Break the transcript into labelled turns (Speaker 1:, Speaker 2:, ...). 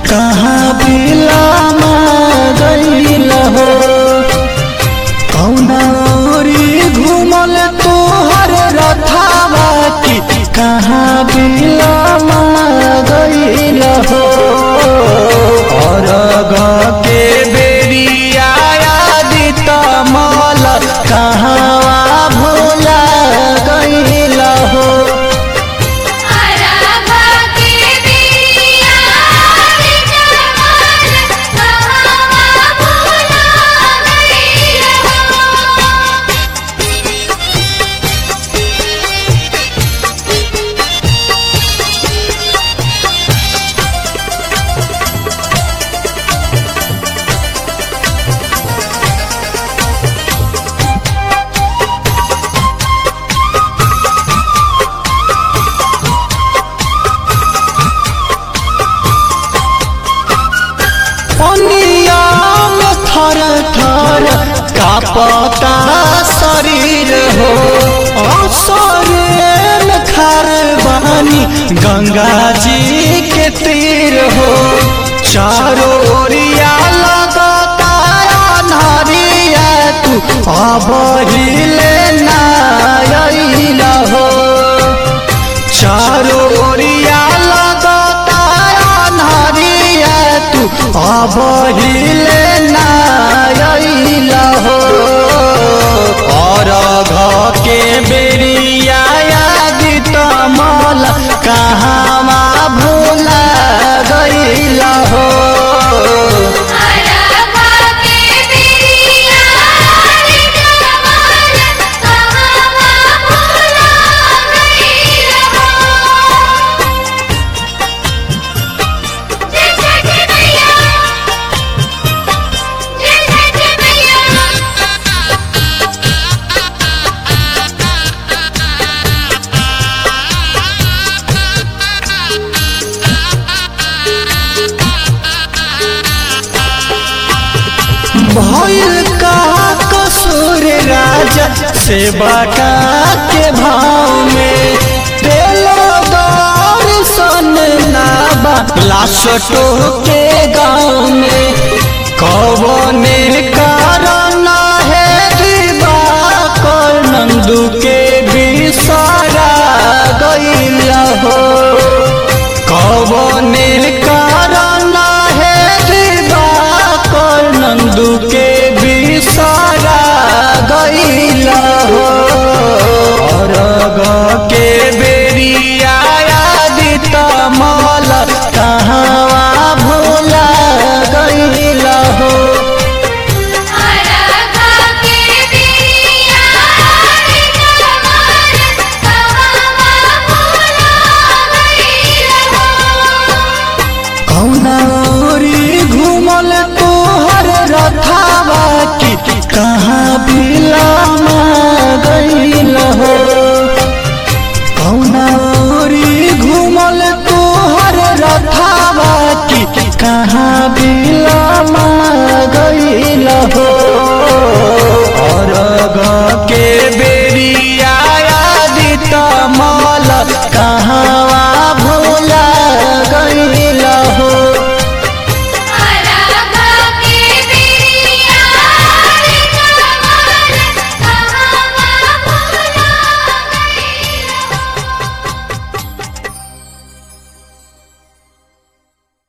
Speaker 1: कहाँ बिलामा गईल हो कौना ओरी घूमल तोहर रथावा की कहाँ बिलामा गईल हो और के बेरिया आदित मल कहाँ भोला गईल हो
Speaker 2: आराधा के बिरिया रे जमाल कहावा भूला गईल हो
Speaker 1: पनिया में थर थर कापता शरीर हो असरे में खर बानी गंगा जी के तीर हो चारों ओरिया लगता अन्हरिया तू अब हिले ना हो चारों ओरिया लगता अन्हरिया तू अब हिले नायल हो और घ के बेरिया यादित मल कहाँ भूला गईल हो
Speaker 2: आराधा के बिरिया रे जमाल कहावा भूला गईल हो जय जय मैया जय जय मैया
Speaker 1: भइल का कसूर राजा सेवा का के भाव में दिलो दर्शन नाबा लाशटो के गाँव में कवने कारण है दिवाकर नंदू के बिसरा गईल हो कवने कारण है दिवाकर नंदू के बिसरा गईल हो और ग के बेरिया आदित मल कहाँ भूला गईल हो
Speaker 2: आराधा के बिरिया रे जमाल कहावा भूला गईल हो
Speaker 1: कौना ओरी घूमल तोहर रथावा की कहाँ बिलामा गईल हो कौना ओरी घूमल तोहर रथावा की कहाँ बिलामा गईल हो और ग के बेरिया आदित मल कहाँ